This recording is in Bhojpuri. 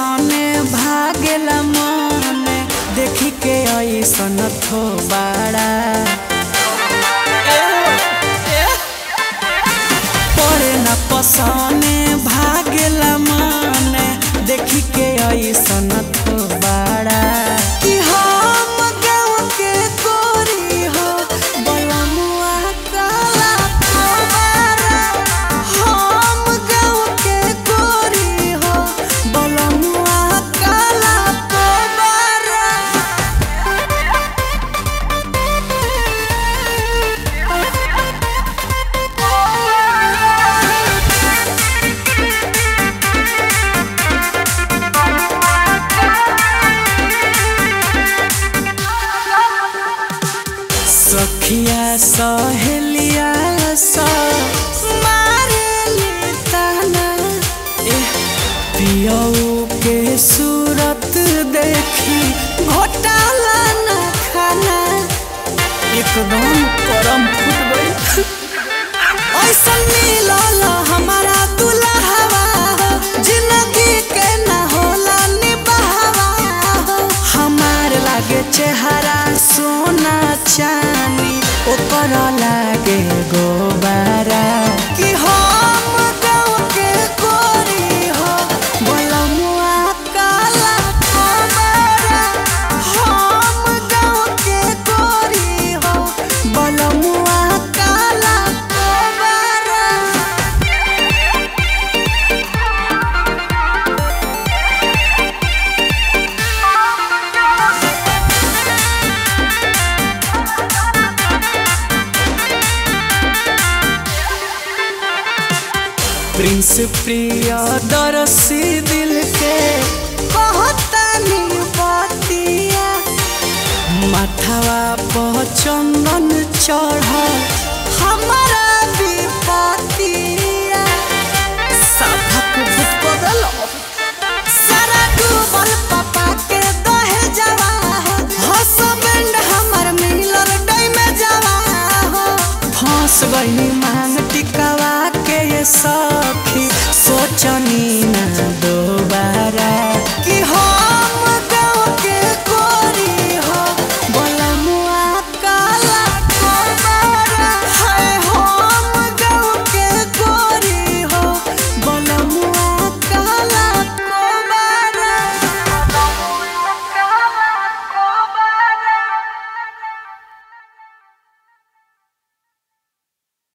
पसने भागेला मने देखी के ऐसन थो बाड़ा पड़े न पसने भागेला मने देखी के ऐसन थो बाड़ा कि हम गाँव के गोरी हो बलमुआ काला कोबारा हम गाँव के गोरी हो बलमुआ काला कोबारा सखिया सहेलिया स मारेली ताना एह पियऊ के सूरत देखी घोटाला न खाना एकदम करम फूट गई ऐसन मिलल हमारा दुल्हवा हो जिंदगी के न होला निभावा हो हमार लागे चेहरा सोना चानी ओकर लागे गोबारा कि हम गाँव के गोरी हो बलमुआ काला कोबारा हम गाँव के गोरी हो बलमुआ काला कोबारा प्रिंस प्रिय दरसी दिल के कहतानी बतिया माथवा पर चंदन चढ़ हमारा विपतिया साधक भूत बदल सारा डूबल पापा के दहे जवा हो हसबैंड हमर मिलल डै में जवा हो फंस गई मांग टिकवा के ये सखी सोचनी ना दो